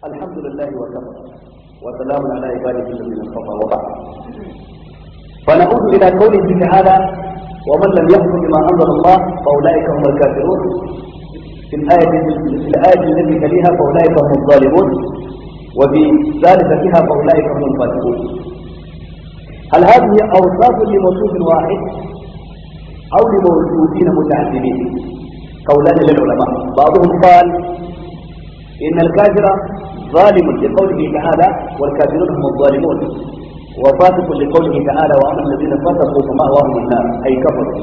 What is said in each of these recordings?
الحمد لله وكفى وسلام على عباده الذين اصطفى وبعد فنعود الى قوله تعالى ومن لم يحكم بما انزل الله فاولئك هم الكافرون في الايه في الايه التي تليها فاولئك هم الظالمون وفي ثالثة فيها فاولئك هم الفاسقون هل هذه اوصاف لموصوف واحد او لموصوفين متعددين قولان للعلماء بعضهم قال ان الكافر ظالم لقوله تعالى والكافرون هم الظالمون وفاسق لقوله تعالى واما الذين فسقوا فمأواهم النار اي كفروا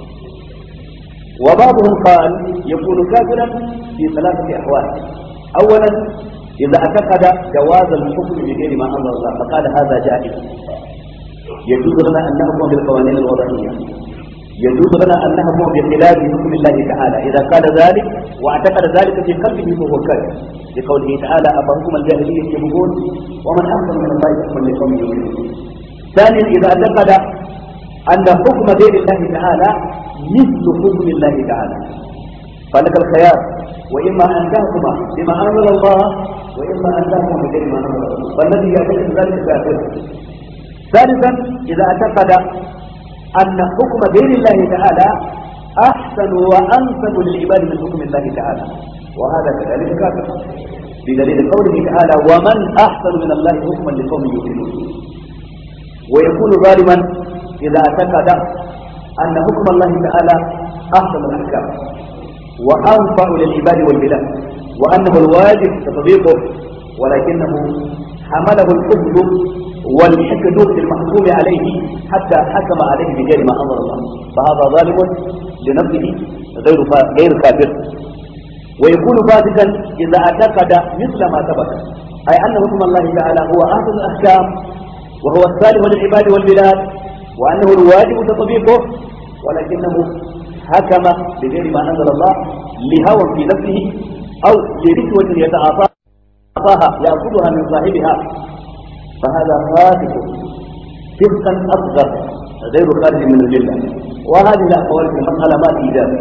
وبعضهم قال يكون كافرا في ثلاثه احوال اولا اذا اعتقد جواز الحكم بغير ما انزل الله فقال هذا جائز يجوز لنا ان نحكم بالقوانين الوضعيه يجوز لنا ان نحكم بخلاف حكم الله تعالى اذا قال ذلك واعتقد ذلك في قلبه فهو كافر لقوله تعالى افحكم الجاهليه يبغون ومن احسن من الله حكما لقوم يؤمنون ثانيا اذا اعتقد ان حكم غير الله تعالى مثل حكم الله تعالى فلك الخيار واما ان تحكم بما انزل الله واما ان تحكم بغير ما انزل الله والذي يعتقد ذلك كافر ثالثا اذا اعتقد أن حكم غير الله تعالى أحسن وأنسب للعباد من حكم الله تعالى وهذا كذلك كافر بدليل قوله تعالى ومن أحسن من الله حكما لقوم يؤمنون ويكون ظالما إذا اعتقد أن حكم الله تعالى أحسن الأحكام وأنفع للعباد والبلاد وأنه الواجب تطبيقه ولكنه حمله الحب والحقد المحكوم عليه حتى حكم عليه بغير ما انزل الله فهذا ظالم لنفسه غير غير كافر ويكون فاسقا اذا اعتقد مثل ما ثبت اي ان حكم الله تعالى هو احسن الاحكام وهو الصالح للعباد والبلاد وانه الواجب تطبيقه ولكنه حكم بغير ما انزل الله لهوى في نفسه او لرشوه يتعاطاها ياخذها من صاحبها فهذا فاسق فسقا اصغر غير خارج من المله وهذه الاقوال في المساله ما في اجابه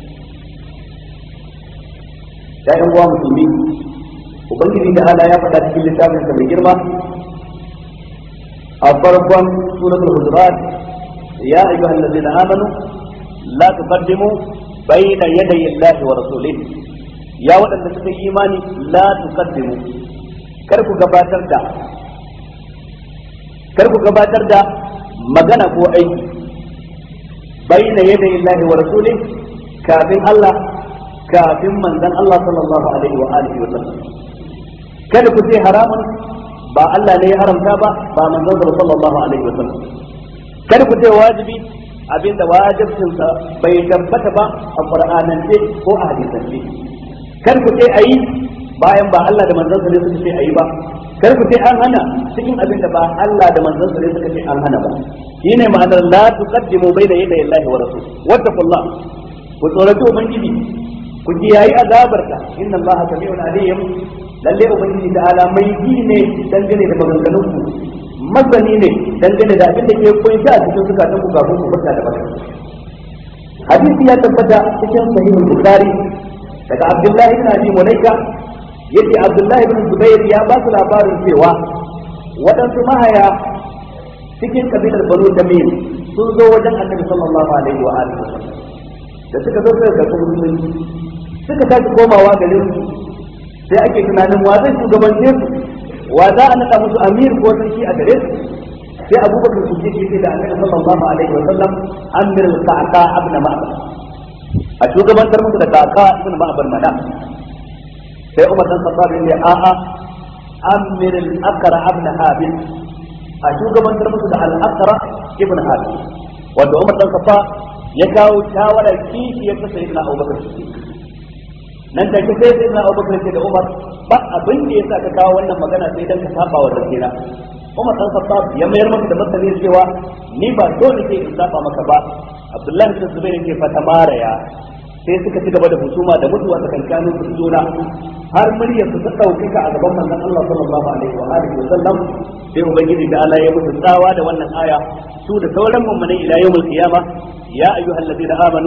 يا ايها المسلمين ubangiji da ala ya faɗa cikin littafin sa mai girma a farkon suratul hujurat ya ayyuha allazina amanu la tuqaddimu bayna yaday allahi wa rasulihi ya waɗanda suka yi imani la tuqaddimu kar ku gabatar da kar ku gabatar da magana ko aiki baina yadda illahi wa rasuli kafin Allah kafin manzon Allah sallallahu alaihi wa alihi wa sallam kada ku ce haramun ba Allah ne ya haramta ba ba manzon sallallahu alaihi wa sallam kada ku ce wajibi abinda wajibcin sa bai tabbata ba a qur'anance ko a hadisance kada ku ce ayi bayan ba Allah da manzon sa ne suka ce ayi ba kar ku ce an hana cikin abin da ba Allah da manzon sa ne suka ce an hana ba shine ma'anar la tuqaddimu bayna yaday Allah wa rasul wattaqullah ku tsoraci ubangiji ku kiyayi azabarka inna Allah sami'un alim lalle ubangiji ta'ala mai ji ne dangane da maganganun ku masani ne dangane da abin da ke kunshi a cikin zukatan ku kafin ku furta da baka hadisi ya tabbata cikin sahihul bukhari daga abdullahi ibn abi mulaika yace Abdullahi ibn Zubair ya ba su labarin cewa waɗansu mahaya cikin kabilar Banu Tamim sun zo wajen Annabi sallallahu alaihi wa alihi da suka zo suka karɓi musulunci suka tashi komawa garin su sai ake tunanin wa zai shugabance su wa za a naɗa musu amir ko sarki a gare su sai Abubakar Siddiq yake da Annabi sallallahu alaihi wa sallam amir al-Qaqa ibn Ma'bad a shugabantar musu da Qaqa ibn Ma'bad mana sai Umar dan Khattab ya a a amir al-Aqra ibn Habib a shugabantar musu da al-Aqra ibn Habib wato Umar dan Khattab ya kawo shawara kishi ya kasa ibn Abu Bakar nan take sai sai ibn Abu Bakar ce da Umar ba abin da yasa ka kawo wannan magana sai dan ka saba wa rakira Umar dan Khattab ya mayar masa da martani cewa ni ba dole sai in saba maka ba Abdullahi bin Zubair yake fata maraya sai suka ci gaba da husuma da mutuwa tsakankanin su juna har muryar su ta ɗaukaka a gaban manzon Allah sallallahu alaihi wa alihi wa sallam sai ubangiji da Allah ya musu tsawa da wannan aya su da sauran mummunai ila yawmul qiyama ya ayyuhal ladina amanu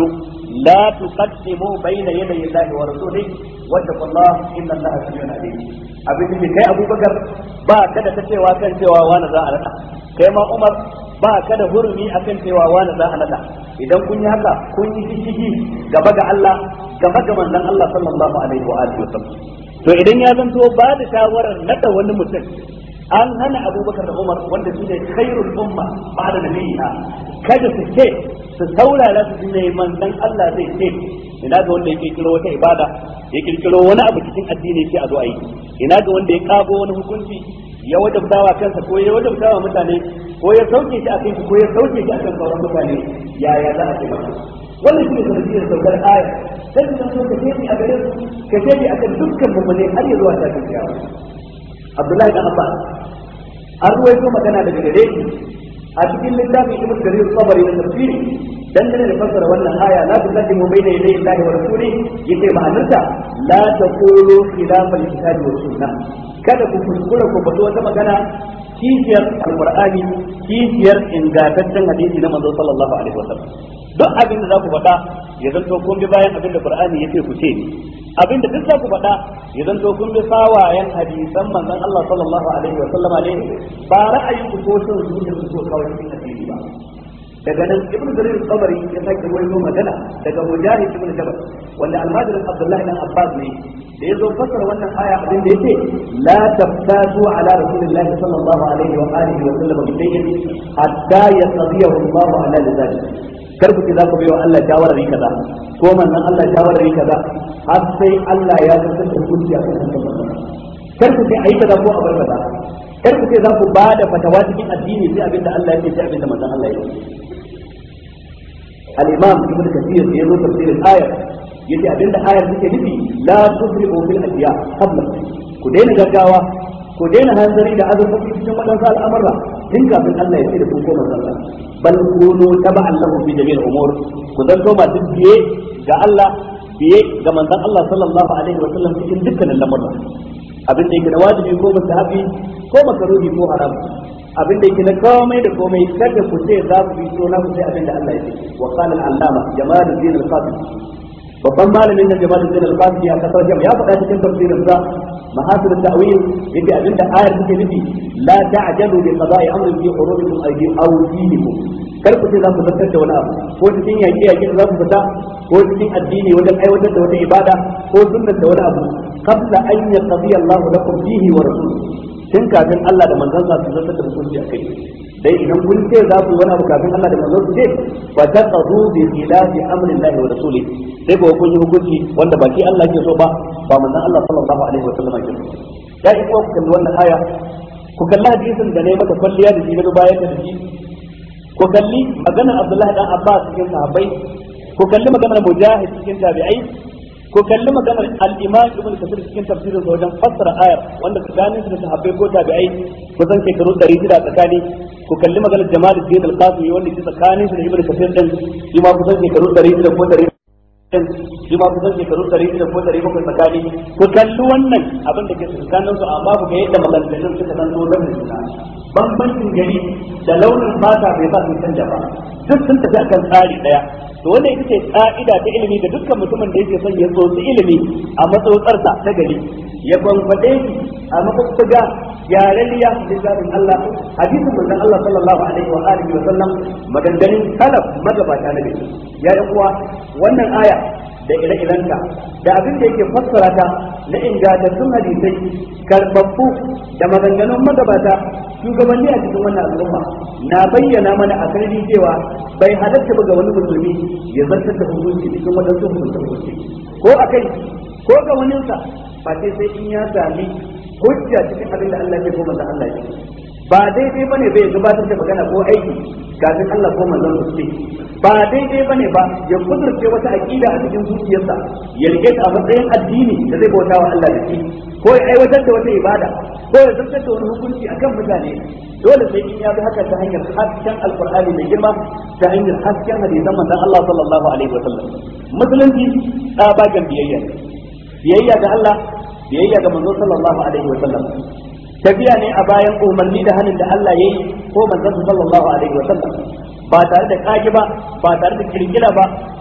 la tuqaddimu bayna yaday Allahi wa rasulihi wattaqullaha inna Allaha samiun alim abin da kai Abubakar ba ka da ta cewa kan cewa wani za a nada kai ma Umar ba ka da hurumi akan cewa wani za a nada idan kun yi haka kun yi shishigi gaba ga Allah gaba ga manzon Allah sallallahu alaihi wa alihi wasallam to idan ya zanto ba da shawarar nada wani mutum an hana abubakar da umar wanda su ne khairul umma ba da nabiya kada su ce su saurara su ne manzon Allah zai ce ina ga wanda ya kirkiro wata ibada ya kirkiro wani abu cikin addini sai a zo a yi ina ga wanda ya kago wani hukunci ya wajabtawa kansa ko ya wajabtawa mutane ko ya sauke shi a kai ko ya sauke shi a kan sauran mutane yaya za a ce masa wannan shi ne sanadiyar saukar aya sai su so ka ce a gare su ka ce a kan dukkan mummune har ya zuwa tashin kiyama Abdullahi dan Abbas an ruwaito magana daga gare shi a cikin littafin Ibn Jarir Sabari na tafsiri dangane da fassara wannan aya la tuqaddimu bayna yaday Allahi wa rasuli yace ma'anarta la taqulu khilafa al-kitabi wa sunnah kada ku kuskura ku faɗi wata magana kishiyar alqur'ani kishiyar ingantaccen hadisi na manzo sallallahu alaihi wasallam duk abin da za ku faɗa ya zanto kun bi bayan abin da qur'ani yace ku ce abin da duk za ku faɗa ya zanto kun bi sawayen hadisan manzon Allah sallallahu alaihi wasallama ne ba ra'ayin ku ko son zuciya ku so kawai cikin hadisi ba daga nan ibn jarir sabari ya sake wayo magana daga mujahid ibn jabal wanda almajirin abdullahi dan abbas ne da yazo fassara wannan aya abin da yake la taftatu ala rasulillahi sallallahu alaihi wa alihi wa sallam bi shay'in hatta yaqdiyahu Allah ala lidalik kar ku ce za ku bai wa Allah shawarar kaza ko manzon Allah shawarar kaza har sai Allah ya zartar da hukunci a kan kar ku ce ayi kaza ko a bar kaza kar ku ce za ku ba da fatawa cikin addini sai abinda Allah ya ce sai abinda manzon Allah ya ce al-imam ibn kathir ya zo tafsirin ayar yace abinda ayar take nufi la tusrifu fil ashiya qabla ku daina gaggawa ku daina hanzari da azurfafi cikin wadansu al'amura tun kafin Allah ya ce da ku ko manzon Allah bal kunu taba'an lahu fi jami'il umur ku zanto masu biye ga Allah biye ga manzon Allah sallallahu alaihi wa sallam cikin dukkanin lamurra abin da yake da wajibi ko mustahabi ko makaruhi ko haram abin da yake na komai da komai kada ku ce za ku bi so na ku sai abin da Allah ya ce wa qala al-allama jamaluddin al-qasim babban malamin da jamaluddin al-qasim ya kasar jam ya faɗa cikin tafsirin sa mahasir at-ta'wil yake abin da ayar take nufi la ta'jalu bi qada'i amrin fi hurumikum aydi aw dinikum kar ku ce za ku zartar da wani abu ko cikin yaƙi yaƙi da za ku fita ko cikin addini wajen aiwatar da wata ibada ko sunnar da wani abu qabla an yaqdi Allahu lakum fihi wa rasuluhu tun kafin Allah da manzon sa su zartar da hukunci a kai dai idan kun ce za ku yi wani abu kafin Allah da manzon su ce fa taqadu bi khilafi amri Allah wa rasuli sai ko kun yi hukunci wanda ba shi Allah ke so ba ba manzon Allah sallallahu alaihi wa sallam ke so ya iko ku kalli wannan aya ku kalli hadisin da ne maka kwalliya da shi ga bayan da shi ku kalli maganar Abdullahi dan Abbas cikin sahabbai ku kalli maganar Mujahid cikin tabi'ai ko kalli maganar al-Imam Ibn Kathir cikin tafsirin sa wajen fassara ayar wanda tsakanin su da sahabbai ko tabi'ai kusan shekaru 600 tsakani ko kalli maganar Jamaluddin al-Qasimi wanda ke tsakanin su da Ibn Kathir din shi ma kusan shekaru 600 ko 100 shi ma kusan shekaru 600 ko 700 tsakani ko kalli wannan abin da ke tsakanin su amma ku ga yadda maganganun suka san zo da juna bambancin gari da launin fata bai sa sun canja ba duk sun tafi akan tsari daya to wannan ita ce ka'ida ta ilimi da dukkan mutumin da yake son ya tsotsi ilimi a matsotsarsa ta gari ya gwangwade shi a mafaffuga yarariya littafin Allah hadisin manzon Allah sallallahu alaihi wa alihi wa sallam maganganun salaf magabata na gari ya yi uwa wannan aya da ire-irenta da abin da yake fassara ta na ingantattun hadisai karbabbu da maganganun magabata shugabanni a cikin wannan al'umma na bayyana mana a sarari cewa bai halatta ba ga wani musulmi ya zartar da hukunci cikin wadansu hukunci ko a kai ko ga waninsa ba sai sai in ya sami hujja cikin abin da Allah ya ko manzon Allah ya ba daidai bane bai gabatar da magana ko aiki kafin Allah ko manzon su ce ba daidai bane ba ya kudurce wata aqida a cikin zuciyarsa ya rike ta a matsayin addini da zai bauta wa Allah da shi ko ya aiwatar da wata ibada ko ya zartar da wani hukunci akan mutane dole sai in ya bi haka ta hanyar hasken alqur'ani mai girma ta hanyar hasken hadisan manzon Allah sallallahu alaihi wasallam musulunci tsabagen biyayya biyayya ga Allah biyayya ga manzon sallallahu alaihi wasallam tafiya ne a bayan umarni da hannun da Allah ya yi ko manzon sallallahu alaihi wa sallam ba tare da kage ba ba tare da kirkira ba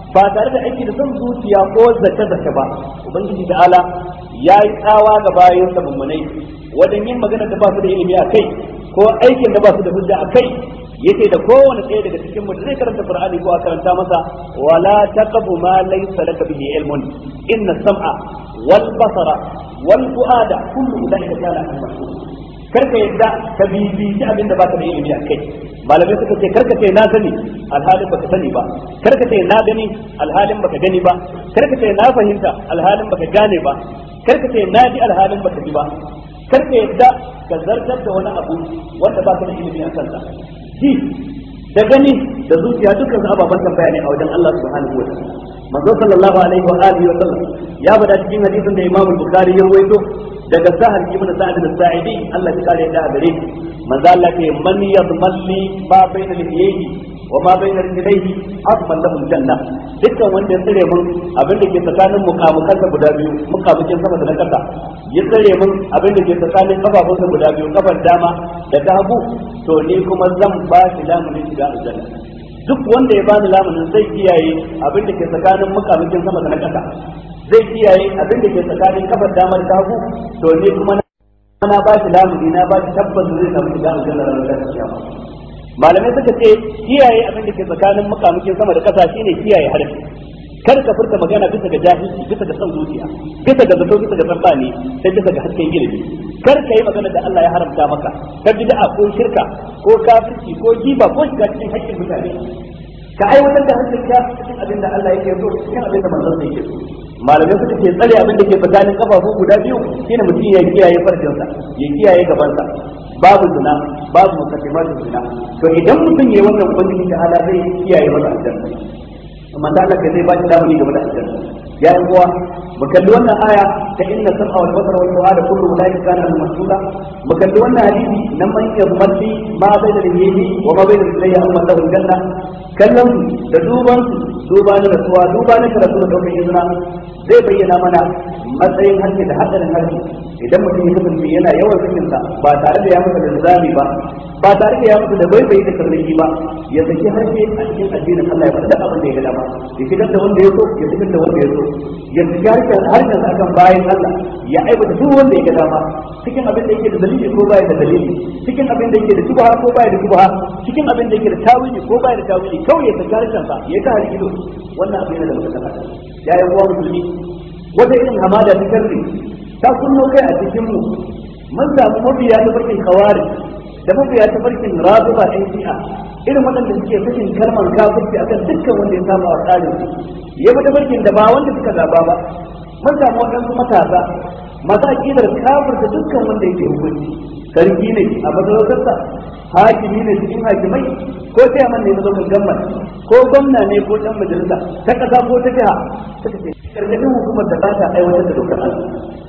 ba tare da aiki da son zuciya ko zaka zaka ba ubangiji ta'ala ya yi tsawa ga bayan sa mummunai wajen yin magana da ba su da ilimi a kai ko aikin da ba su da hujja a kai yake da kowane ɗaya daga cikin mu da zai karanta qur'ani ko a karanta masa wala taqfu ma laysa laka bihi ilmun inna sam'a wal basara wal fuada kullu ulaika kana mas'ul karka yadda ka bibiyi abin da baka da ilimi a kai malamai suka ce karka ce na sani alhalin baka sani ba karka ce na gani alhalin baka gani ba karka ce na fahimta alhalin baka gane ba karka ce na ji alhalin baka ji ba karka yadda ka zartar da wani abu wanda baka da ilimi a kansa ji da gani da zuciya dukkan ababen tambaya ne a wajen Allah subhanahu wa ta'ala manzo sallallahu alaihi wa alihi wa sallam ya bada cikin hadisin da Imam Bukhari ya rawaito daga Sahal ibn Sa'id al-Sa'idi Allah ya kare da gare manzo Allah ke man yadmalli ma baina lihiyhi wa ma baina rijlaihi azman lahu janna dukkan wanda ya tsare mun abin da ke tsakanin mukamukansa guda biyu mukamukin sama da na kasa ya tsare mun abin da ke tsakanin kafafunsa guda biyu kafar dama da ta hagu to ni kuma zan ba shi lamunin shiga aljanna duk wanda ya bani lamunin zai kiyaye abin da ke tsakanin mukamukin sama da na kasa zai kiyaye abin da ke tsakanin kafar dama da ta hagu to ni kuma na ba shi lamuni na ba shi tabbas zai samu shiga aljanna ranar kiyama malamai suka ce kiyaye abin da ke tsakanin mukamukin sama da kasa shine kiyaye harfi kar ka furta magana bisa ga jahilci bisa ga son zuciya bisa ga zato bisa ga tsammani sai bisa ga hasken ilimi kar ka yi magana da Allah ya haramta maka ka bid'a ko shirka ko kafirci ko giba ko shiga cikin haƙƙin mutane ka aiwatar da hankalinka cikin abin da Allah yake so cikin abin da manzon sa yake so malamai suka ce tsare abin da ke tsakanin kafafu guda biyu shine mutum ya kiyaye farjinsa ya kiyaye gabansa babu zina babu mukaddimatin zina to idan mutum yayi wannan ubangiji ta ala zai kiyaye masa aljanna amma da Allah zai ba shi damuni game da aljanna ya yi uwa mu kalli wannan aya ta inna sam'a wal basara wal fu'ada kullu ulaika kana al mas'ula mu kalli wannan hadisi nan man yammalli ma bayna al-yadi wa ma bayna al-rijlayhi amma lahu janna kallon da duban duba na rasuwa duba na karatu da daukar izina zai bayyana mana matsayin harshe da hadarin harshe idan mutum ya kasance yana yawan cikinsa ba tare da ya masa linzami ba ba tare da ya masa da bai bai da karnaki ba ya saki harshe a cikin addinin Allah ya faɗa abin da ya ga dama ya shigar da wanda ya so ya shigar da wanda ya so ya saki harshen harshen akan bayan Allah ya aibata duk wanda ya ga dama cikin abin da yake da dalili ko baya da dalili cikin abin da yake da shubha ko baya da shubha cikin abin da yake da tawili ko baya da tawili kawai ya saki harshen sa ya ka ido wannan abin yana da mutaka ya yi uwa musulmi wata irin hamada ta karni ta kunno kai a cikin mu mun samu mabiya ta farkin kawari da mabiya ta farkin razuba ɗan shi'a irin waɗanda suke fashin kalmar kafirci akan dukkan wanda ya samu a tsarin ya bi tafarkin da ba wanda suka zaba ba mun samu waɗansu matasa masu aƙidar kafirta dukkan wanda yake hukunci sarki ne a masarautarsa hakimi ne cikin hakimai ko sai man ne na zo gamman ko gwamna ne ko dan majalisa ta kasa ko ta jiha suka ce karkashin hukumar da ba ta aiwatar da dokar Allah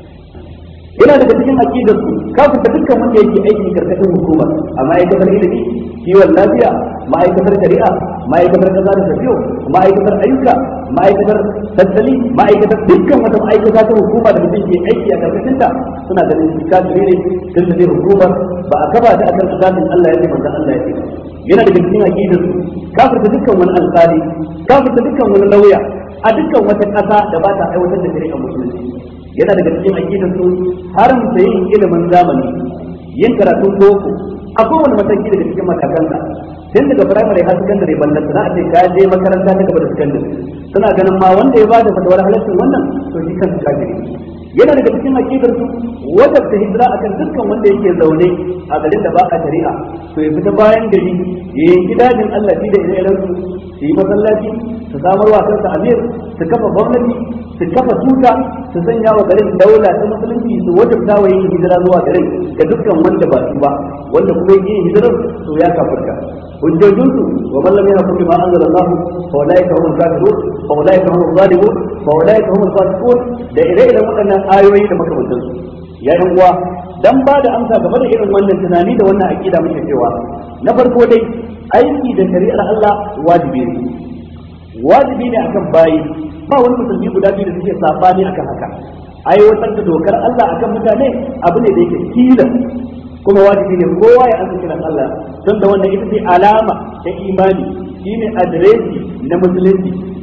yana daga cikin aqidar su kafin da dukkan wanda yake aiki karkashin hukumar a ma'aikatar ilimi kiwon lafiya ma'aikatar shari'a ma'aikatar kaza da tafiyo ma'aikatar ayyuka ma'aikatar tattali ma'aikatar dukkan wata ma'aikata ta hukuma da mutum ke aiki a karkashin ta suna ganin shi kafiri ne tun da hukumar ba a kaba ta akan asasin Allah ya ce manzon Allah ya ce yana daga cikin aqidar su kafirta dukkan wani alƙali kafirta dukkan wani lauya a dukkan wata ƙasa da ba ta aiwatar da shari'ar musulunci yana daga cikin aqidar su haramta yin ilimin zamani yin karatun boko a kowane mataki daga cikin matakansa tun daga firamare har sakandare ballan za a ce ka je makaranta ta gaba da sakandare suna ganin ma wanda ya bada fatawar halaccin wannan to shi kansa kafiri yana daga cikin aqidar su wajabta hijira akan dukkan wanda yake zaune a garin da ba a shari'a to ya fita bayan gari ya yanki dajin Allah da ire-iren su su yi masallaci su samar wa kansa amir su kafa gwamnati su kafa tuta su sanya wa garin daula ta musulunci su wajabta wa yin hijira zuwa garin ga dukkan wanda ba su ba wanda kuma yin hijirar to ya kafirka hujjojinsu wa man lam yahkum bima anzala Allah fa ulaika humul kafirun fa ulaika humul zalimun fa ulaika humul fasiqun da ire-iren waɗannan ayoyi da makamantansu ya yan uwa dan ba da amsa game da irin wannan tunani da wannan aqida muke cewa na farko dai aiki da shari'ar Allah wajibi ne wajibi ne akan bayi ba wani musulmi guda biyu da suke sabani akan haka aiwatar da dokar Allah akan mutane abu ne da yake tilas kuma wajibi ne kowa ya ansa kiran Allah don da wannan ita ce alama ta imani shine adireshi na musulunci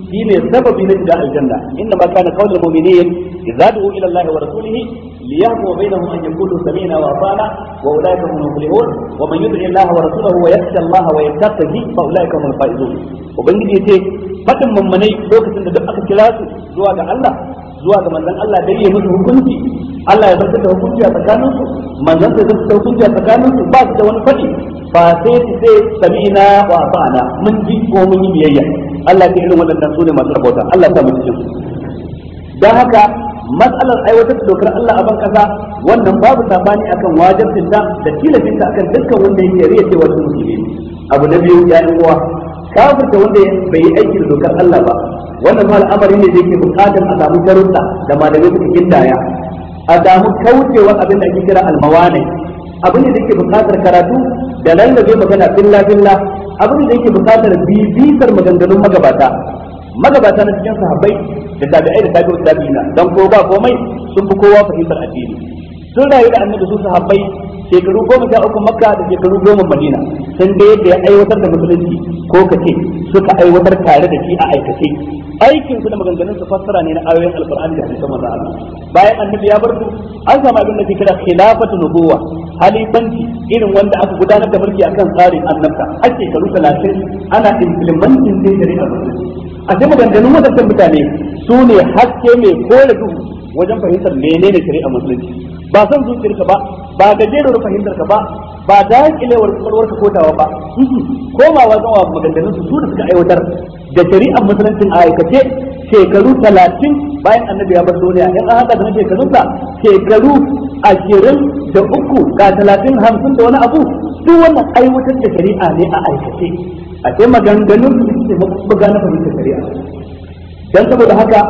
shine sababi na shiga aljanna inna ma kana qaulul mu'minin idza du'u ila Allah wa rasulihi liyahkum bainahum an yaqulu sami'na wa ata'na wa ulaika hum muflihun wa man yud'i Allah wa rasulahu wa yakhsha Allah wa yattaqi fa ulaika hum faizun ubangiji yace fadin mummunai lokacin da duk aka kira su zuwa ga Allah zuwa ga manzon Allah dai ya musu hukunci Allah ya zartar da hukunci a tsakanin su manzon da zartar da hukunci a tsakanin su ba su da wani fadi ba sai su sai sami'na wa ata'na mun ji ko mun yi biyayya Allah ke irin waɗannan su ne masu rabauta Allah ta mu cikin su dan haka matsalar aiwatar da dokar Allah a ban kasa wannan babu sabani akan wajibin ta da tilafin ta akan dukkan wanda yake riya cewa su musulmi abu na biyu ya yi uwa kafirta wanda bai yi aiki da dokar Allah ba wannan ma al'amari ne da yake bukatar a samu sharuɗa da malamai suka gindaya a samu kaucewar abin da ake kira almawane abin da yake bukatar karatu da lallabe magana billa billa abin da yake bukatar bibitar maganganun magabata magabata na cikin sahabbai da tabi'ai da tabi'ut tabi'ina dan ko ba komai sun fi kowa fahimtar addini sun rayu da annabi su sahabbai shekaru goma sha uku makka da shekaru goma madina sun ga yadda ya aiwatar da musulunci ko kace suka aiwatar tare da shi a aikace aikin su da maganganun su fassara ne na ayoyin alqur'ani da hadisan manzo Allah bayan annabi ya bar su an samu abin da ke kira khilafatu nubuwa halifanci irin wanda aka gudanar da mulki akan tsarin annabta a shekaru 30 ana implementing din shari'ar musulunci a sai maganganun wadannan mutane su ne haske mai kore duhu wajen fahimtar menene shari'ar musulunci ba son zuciyarka ba ba gajerar fahimtar ka ba ba dakilewar kwakwalwarka kotawa ba komawa zuwa maganganun su da suka aiwatar da shari'ar musuluncin a aikace shekaru talatin bayan annabi ya bar duniya in an haɗa da shekarunsa shekaru ashirin da uku ga talatin hamsin da wani abu duk wannan aiwatar da shari'a ne a aikace a ce maganganun su suke buga na fahimtar shari'a dan saboda haka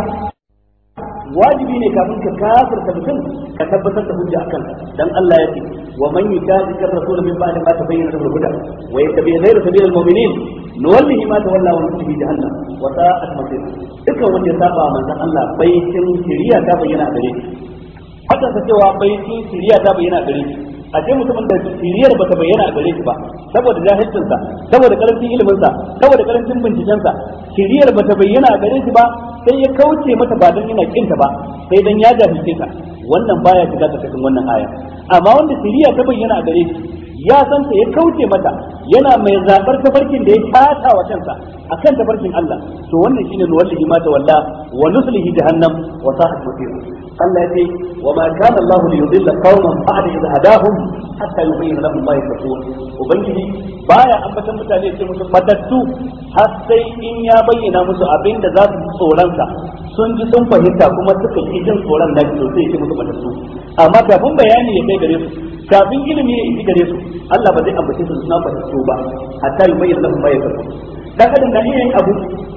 wajibi ne kafin ka kafirta mutum ka tabbatar da hujja akan dan Allah ya ce wa man yukazika rasul min ba'di ma tabayyana lahu huda wa yattabi ghayra sabil al-mu'minin nuwallihi ma tawalla wa nuslihi jahannam wa sa'at masir dukkan wanda ya saba manzon Allah baitin shiriya ta bayyana a gare shi haka ta cewa baitin shiriya ta bayyana a gare shi a ce mutumin da siriyar bata bayyana a gare shi ba saboda jahilcinsa saboda karancin iliminsa saboda karancin bincikensa siriyar bata bayyana a gare shi ba sai ya kauce mata ba don yana kinta ba sai dan ya jahilce ta wannan baya shiga cikin wannan aya amma wanda siriya ta bayyana a gare shi ya san ta ya kauce mata yana mai zabar tafarkin da ya tata wa kansa akan tafarkin Allah to wannan shine nuwallihi ma walla wa nuslihi jahannam wa sa'at masir Allah ya ce wa ma kana Allah li yudilla qauman ba'da idh hadahum hatta yubayyana lahum ma yattaqun ubangiji baya ambatan mutane sai musu fatattu har sai in ya bayyana musu abin da za su ji tsoron sa sun ji sun fahimta kuma suka ji jin tsoron da to sai ya ce musu fatattu amma kafin bayani ya kai gare su kafin ilimi ya isi gare su Allah ba zai ambace su suna fatattu ba hatta yubayyana lahum ma yattaqun dan adam da yin abu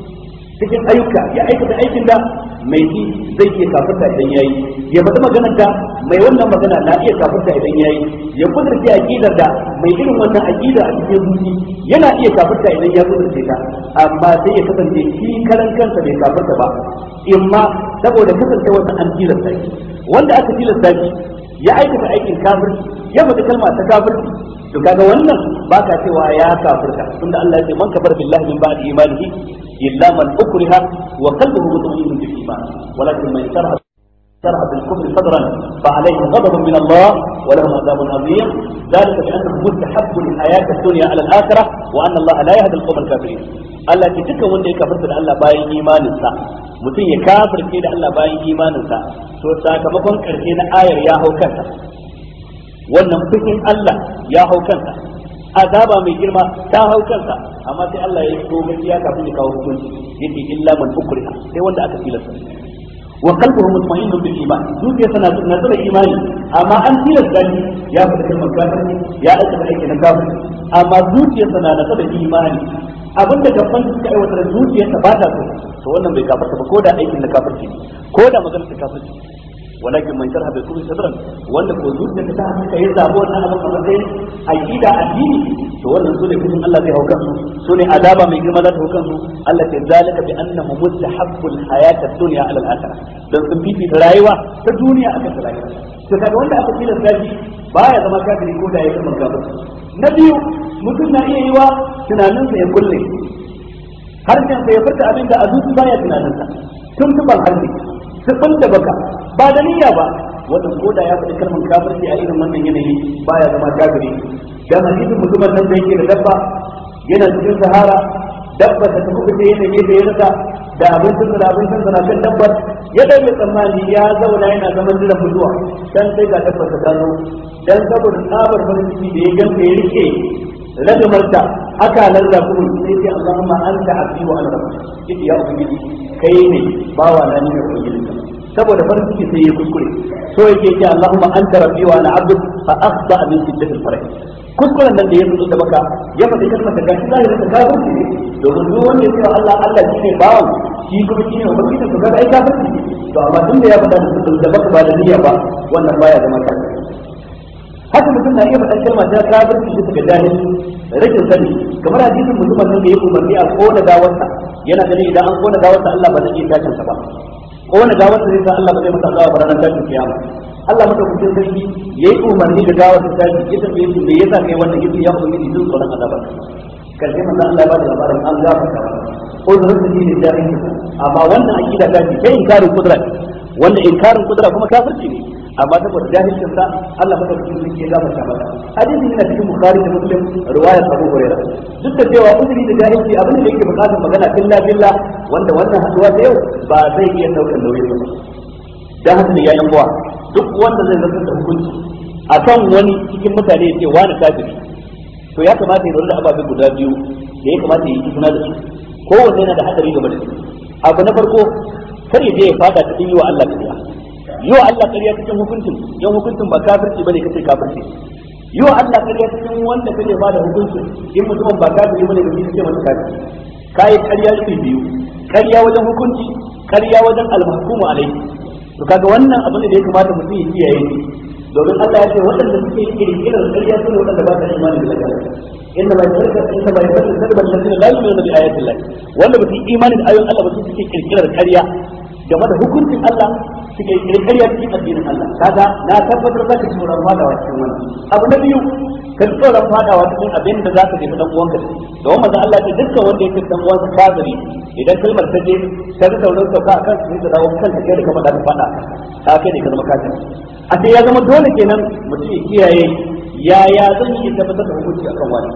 cikin ayyuka ya aikata aikin da mai ji zai iya kafirta idan yayi ya faɗi maganar da mai wannan magana na iya kafirta idan yayi ya kudurce aqidar da mai irin wannan aqida a cikin zuci yana iya kafirta idan ya kudurce ta amma sai ya kasance shi karan kansa bai kafirta ba imma saboda kasance wannan an tilasta shi wanda aka tilasta shi ya aikata aikin kafirci ya faɗi kalma ta kafirci to kaga wannan baka cewa ya kafirta tunda Allah ya ce man kafara billahi min ba'di imanihi illa man ukriha wa qalbuhu mutma'innun bil iman walakin man sharaha شرح بالكفر صدرا فعليهم غضب من الله ولهم عذاب عظيم ذلك بانه مستحب الحياه الدنيا على الاخره وان الله لا يهدي القوم الكافرين Allah ke duka wanda ya kafirta da Allah bayan imaninsa mutum ya kafirce da Allah bayan imaninsa to sakamakon karshe na ayar ya hau kansa wannan fushin Allah ya hau kansa azaba mai girma ta hau kansa amma sai Allah ya so gaskiya kafin ya kawo hukunci yake illa man ukriha sai wanda aka tilasta wa qalbuhu mutma'innun bil iman zuciyarsa na na tsara imani amma an tilasta shi ya fita kalmar kafirci ya aikata aiki na kafirci amma zuciyarsa na na tsara imani abinda gaban suka aiwatar zuciyarsa ba ta so to wannan bai kafarta ba ko da aikin na kafirci ko da maganar ta kafirci walakin man sharha bil kufri sadran wanda ko zuciyarsa ta haka ya zabo wannan abin a matsayin aqida addini to wannan sune kudin Allah zai hauka su sune azaba mai girma za ta hauka su Allah ta zalika bi annahu mustahabbul hayata dunya ala al-akhirah dan sun fifita rayuwa ta duniya akan ta lahira to kaga wanda aka tilasta shi baya zama kafiri ko da ya zama kafiri na biyu mutum na iya yi wa tunaninsa ya kulle harshen sa ya furta abin da a zuci baya tunanin sa tuntuban harshe sifin da baka ba da niyya ba wannan ko da ya faɗi kalmar kafirci a irin wannan yanayi baya zama kafiri dan hadisin mutumin nan da yake da dabba yana cikin sahara dabba ta tafi kuce yana gefe ya rasa da abincin da abincin da kan dabbar ya dai tsammani ya zauna yana zaman jiran mutuwa dan sai ga dabbar ta gano dan saboda tsabar farin ciki da ya ganta ya rike ragamarta aka lalla kuma sai sai Allahumma anta abdi wa ana rabbuka ya ubangiji kai ne bawa na ne ubangiji saboda farin ciki sai ya kuskure so yake ce Allahumma anta rabbi wa ana abdu fa akhta min shiddatil farah kuskuren nan da ya fito da baka ya faɗi kalmar da gashi zahirin da kafirci ne domin duk wanda ya ce Allah Allah shi ne bawan shi kuma shi ne ubangiji to kaga ai kafirci ne to amma tun da ya faɗa da baka ba da niyya ba wannan baya zama kafirci haka mutum na iya faɗan kalma ta kafirci shi daga jahilci rashin sani kamar hadisin mutumin nan da ya umarni a kona gawarsa yana ganin idan an kona gawarsa Allah ba zai iya tashin sa ba kona gawarsa zai sa Allah ba zai masa azaba ba ranar tashin kiyama Allah madaukakin sarki yayi umarni da gawar ta tashi ya tambaye shi me yasa kai wannan yace ya ubangiji jin tsoron azaba karshe manzo Allah ya bada labarin an gafarta uzurin da shi ne jahilci amma wannan akida ta ce sai inkarin kudura wanda inkarin kudura kuma kafirci ne amma saboda jahilcin sa Allah madaukakin sarki ya gafarta masa hadisi yana cikin bukhari da muslim riwayat abu hurairah duk da cewa uzuri da jahilci abin da yake bukatar magana billa billa wanda wannan haduwa ta yau ba zai iya daukar nauyin ba dan haka ne ya yan uwa duk wanda zai zartar da hukunci akan wani cikin mutane ya ce wani kafiri to ya kamata ya da ababe guda biyu da ya kamata ya yi suna da su kowanne yana da hadari game da su abu na farko kar ya je ya fada cikin yi wa Allah kariya yi wa Allah kariya cikin hukuncin yan hukuncin ba kafirci bane kace kafirci yi wa Allah kariya cikin wanda kace ba da hukuncin in mutumin ba kafiri bane kace kace masa kafiri kai kariya iri biyu kariya wajen hukunci kariya wajen al-mahkumu alaihi to kaga wannan abin da ya kamata mutum ya kiyaye shi domin Allah ya ce waɗanda suke kirkirar ƙarya su ne waɗanda ba ta imani da Allah inna ma yasarka inna ma yasarka sarban ladina la yu'minuna bi ayati Allah wanda ba su yi imani da ayoyin Allah ba su suke kirkirar ƙarya game da hukuncin Allah suke kirkirar ƙarya cikin addinin Allah kaga na tabbatar za ka ci tsoron fadawa cikin wannan abu na biyu ka ci tsoron fadawa cikin abin da za ka jefi dan uwanka da wannan manzo Allah ya ce dukkan wanda yake dan uwansa kafiri idan kalmar ta je ta ga sauran sauka akan su da dawo kanka kai da ka faɗa ka faɗa ka kai ne ka zama kafiri a sai ya zama dole kenan mutum ya kiyaye yaya zan yi tabbatar da hukunci akan wani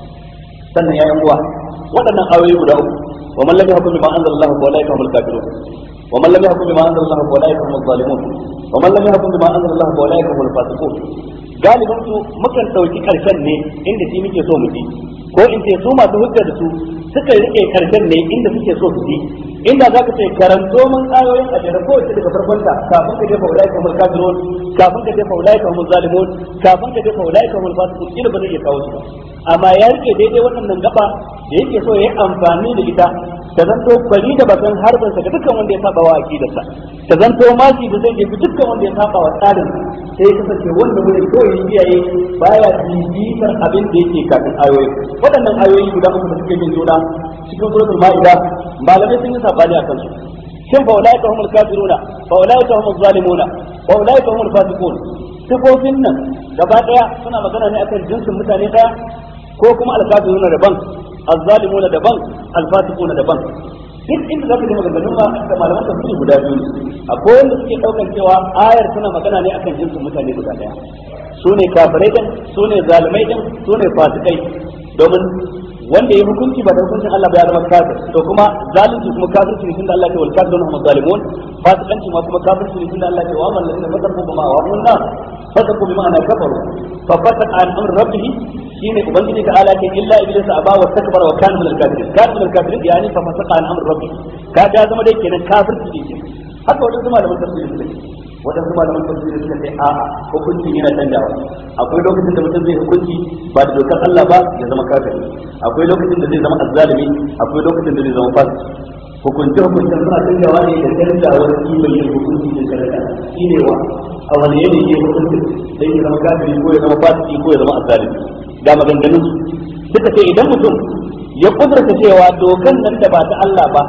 sannan ya yan uwa waɗannan ayoyi guda uku wa man lam yahkum bima anzala Allah fa ulaika humul kafirun wa man lam yahkum bima anzala Allah fa ulaika humuz zalimun wa man lam yahkum bima anzala Allah fa ulaika humul fasiqun galibin su mukan dauki karshen ne inda shi muke so mu ji ko in ce su masu hujja da su suka rike karshen ne inda suke so su ji inda zaka ce karanto mun ayoyin a jere kowace daga farkon ta kafin ka jefa ulai kamar kafirun kafin ka jefa ulai kamar zalimun kafin ka jefa ulai kamar fasiqun kila ba zai iya kawo su ba amma ya rike daidai waɗannan gaba da yake so ya yi amfani da ita ta zanto kwari da bakan harbin sa ga dukkan wanda ya saba wa aqidarsa ta zanto maki da zai jefi dukkan wanda ya saba wa tsarin sai kasance wanda mun kawai yin iyaye baya bibitar abin da yake kafin ayoyi waɗannan ayoyi guda uku da suke bin juna cikin suratul ma'ida malamai sun yi sabani a kansu shin fa ulaika humul kafiruna fa ulaika humuz zalimuna fa ulaika humul fasiqun sifofin nan gaba daya suna magana ne akan jinsin mutane daya ko kuma alkafiruna daban azzalimuna daban alfasiquna daban duk inda zaka ji maganganun ma da malaman tafsiri guda biyu akwai wanda suke daukan cewa ayar tana magana ne akan jinsin mutane guda daya su ne kafirai din su ne zalimai din su ne fasikai domin wanda ya hukunci ba da hukuncin Allah ba ya zama kafir to kuma zalunci kuma kafirci ne tunda Allah ya wal kafirun hum zalimun fasikanci ma kuma kafirci ne tunda Allah ya wa man ladina fasaqu bima wa hunna fasaqu bima ana kafaru fa fasaq an amr rabbih shine ubangiji ta ala ke illa iblis aba wa takbara wa kana min al-kafirin kana min al-kafirin yani fa fasaqa an amr rabbih ka ga zama dai kenan kafirci ne haka wadansu malaman tafsiri suka ce wadansu malaman tafsiri suka ce a'a hukunci yana canjawa akwai lokacin da mutum zai hukunci ba da dokar Allah ba ya zama kafiri akwai lokacin da zai zama azzalimi akwai lokacin da zai zama fasik hukunci hukuncin suna canjawa ne da canjawar kimar yin hukunci da shari'a shine wa a wani yanayi ya hukunci sai ya zama kafiri ko ya zama fasiki ko ya zama azzalimi ga maganganun suka ce idan mutum ya kudurta cewa dokan nan da ba ta Allah ba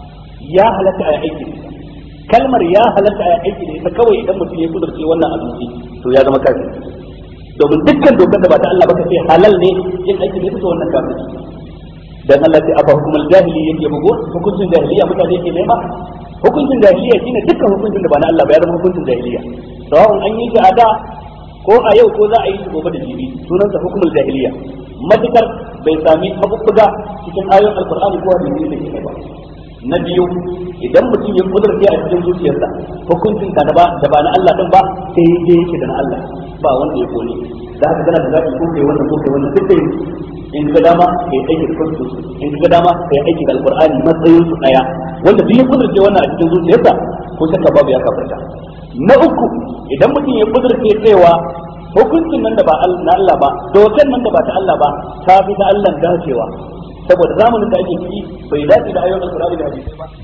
ya halatta a aiki kalmar ya halatta a aiki da ita kawai idan mutum ya kudurce wannan abinci to ya zama kafiri domin dukkan dokar da ba ta Allah ba ka ce halal ne yin aiki da ita wannan kafiri dan Allah sai afa hukumul jahili yake bugo hukuncin jahiliya mutane ke nema hukuncin jahiliya shine dukkan hukuncin da ba na Allah ba ya zama hukuncin jahiliya sawa'un an yi shi a da ko a yau ko za a yi shi gobe da jibi sunansa hukumul jahiliya matukar bai sami mabubbuga cikin ayoyin alqur'ani ko hadisi da ke ba na biyu idan mutum ya kudurce a cikin zuciyarsa hukuncin ka da ba da ba na Allah din ba sai ya yake da na Allah ba wanda ya kone da haka kana da zaɓi ko kai wannan ko kai wannan duk da in ga dama kai aiki da kansu in ga dama kai aiki da alqur'ani matsayin su daya wanda duk ya kudurce wannan a cikin zuciyarsa ko shakka babu ya kafarta na uku idan mutum ya kudurce cewa hukuncin nan da ba na Allah ba dokan nan da ba ta Allah ba ta fi ta Allah dacewa saboda zamanin da ake ciki bai dace da ayoyin alqur'ani da hadisi ba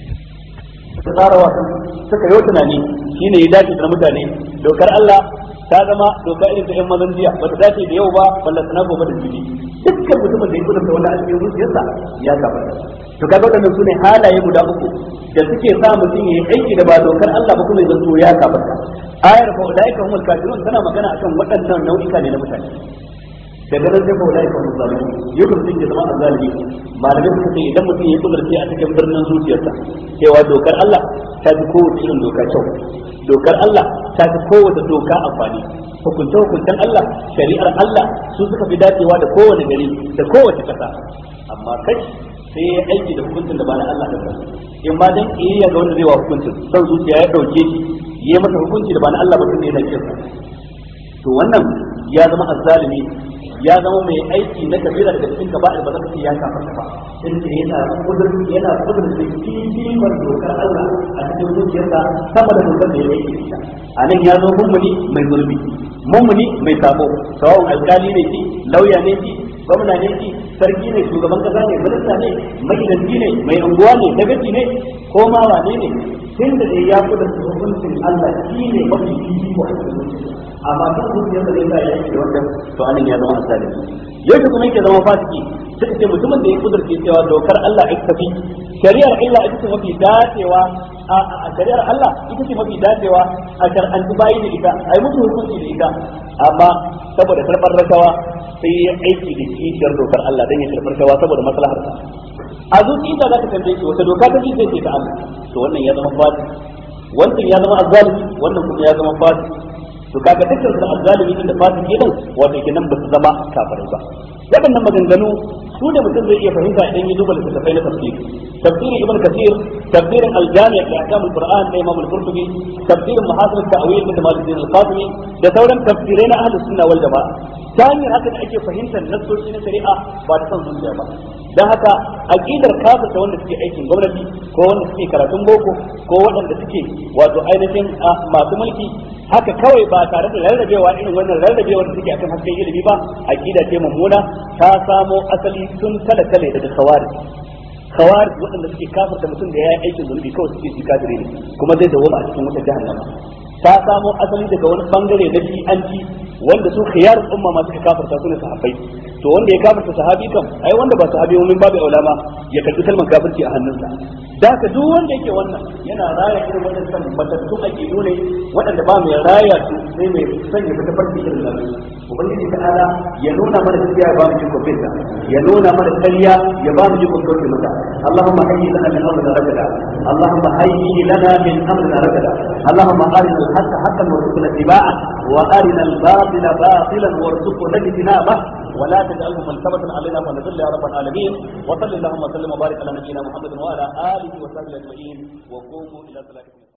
suka tsara wa suka yi tunani shine ya dace da mutane dokar Allah ta zama doka irin ta yan mazan jiya ba ta dace da yau ba balla sana gobe da jibi dukkan mutumin da ya kudurta wanda a cikin zuciyarsa ya kafa to kaga wadannan sune halaye guda uku da suke sa mutum ya yi aiki da ba dokar Allah ba kuma ya zanto ya kafa ayar fa ulaika humul kafirun tana magana akan waɗannan nau'ika ne na mutane daga nan sai fa ulaika humul zalimun yau mutum ya zama azzalimi malamai suka ce idan mutum ya kudurce a cikin birnin zuciyarsa cewa dokar Allah ta fi kowace irin doka kyau dokar Allah ta fi kowace doka amfani hukunce hukuncen Allah shari'ar Allah su suka fi dacewa da kowane gari da kowace kasa amma kai sai ya aiki da hukuncin da ba na Allah da in ma dan kiyayya ga wanda zai wa hukuncin son zuciya ya dauke shi yi masa hukunci da ba na Allah ba tunda yana kinsa to wannan ya zama azzalimi ya zama mai aiki na kabila daga cikin kaba'ir ba zaka ce ya kafarta ba in ce yana kudur yana kudur da kimar dokar Allah a cikin zuciyarsa sama da dokar da ya yi ita a nan ya zo mummuni mai zurbi mummuni mai sabo sawa'un alkali ne shi lauya ne shi gwamna ne shi sarki ne shugaban kasa ne minista ne magidanci ne mai unguwa ne dagaci ne ko ma wane ne tun da dai ya kudur hukuncin Allah shi ne mafi fifiko a cikin zuciyarsa amma duk zuciyarsa zai sa ya yi wannan to anan ya zama asali yau kuma yake zama fasiki suka ce mutumin da ya kudurce cewa dokar Allah ita tafi shari'ar Allah ita ce mafi dacewa a shari'ar Allah ita ce mafi dacewa a shar'antu bayi da ita a yi musu hukunci da ita amma saboda karɓar rashawa sai ya aiki da kishiyar dokar Allah don ya karɓar rashawa saboda maslaharsa a zuciyarsa za ka tambaye shi wata doka ta ce sai ta Allah to wannan ya zama fasiki wancan ya zama azzalimi wannan kuma ya zama fasiki to kaga dukkan su azzalimi din da fasiki din wato kenan ba su zama kafirai ba waɗannan maganganu su da mutum zai iya fahimta idan ya duba littattafai na tafsiri tafsirin ibn kasir tafsirin al-jami' li ahkam al-qur'an da imam al-qurtubi tafsirin mahasin at-ta'wil da malikin al-qasimi da sauran tafsirai na ahlus sunna wal jama'a ta hanyar haka da ake fahimtar nassoshi na shari'a ba da son zuciya ba dan haka aqidar kafirta wanda suke aikin gwamnati ko wanda suke karatun boko ko waɗanda suke wato ainihin masu mulki haka kawai ba tare da rarrabewa irin wannan rarrabewar da suke akan hasken ilimi ba aqida ce mummuna ta samo asali tun kala kale daga khawarij khawarij waɗanda suke kafirta mutum da yayi aikin zunubi kawai suke shi kafire ne kuma zai dawo a cikin wata jahannama ta samo asali daga wani bangare na shi'anci wanda su khiyar umma ma suka kafirta su ne sahabbai to wanda ya kafirta sahabi kam ai wanda ba sahabi mun babu aulama ya karbi kalmar kafirci a hannunsa da haka duk wanda yake wannan yana raya irin waɗannan matattun aƙidu ne waɗanda ba mai raya su sai mai sanya fita farki irin nan ubangiji ta'ala ya nuna mana gaskiya ya ba mu jikon bisa ya nuna mana ƙarya ya ba mu jikon kauce mata allahumma hayyi lana min amrina rashada allahumma hayyi lana min amrina rashada allahumma arina al-haqqa haqqan warzuqna ittiba'a wa arina al-batila batilan warzuqna ijtinabah ولا تجعله ملتبسا علينا فنذل يا رب العالمين وصل اللهم وسلم وبارك على نبينا محمد وعلى اله وصحبه اجمعين وقوموا الى صلاتكم